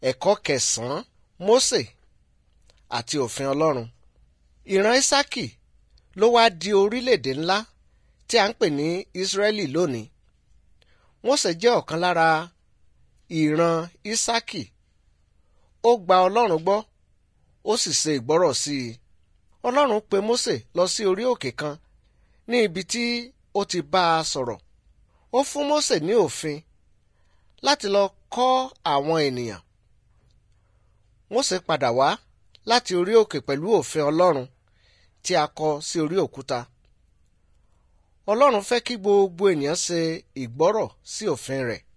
ẹ̀kọ́ kẹsàn-án Mósè àti òfin Ọlọ́run ìran Ísákì ló wá di orílẹ̀-èdè ńlá tí a ń pè ní Ísírẹ́lì lónìí Mósè jẹ́ ọ̀kan lára ìran Ísákì ó gba Ọlọ́run gbọ́ ó sì ṣe ìgbọ́rọ̀ sí i Ọlọ́run pe Mósè lọ sí orí òkè kan ní ibi tí ó ti bá a sọ̀rọ̀ ó fún Mósè ní òfin láti lọ kọ́ àwọn ènìyàn Mósè padà wá láti orí òkè pẹ̀lú òfin Ọlọ́run tí a kọ sí orí òkúta Ọlọ́run fẹ́ kí gbogbo ènìyàn ṣe ìgbọ́rọ̀ sí òfin rẹ̀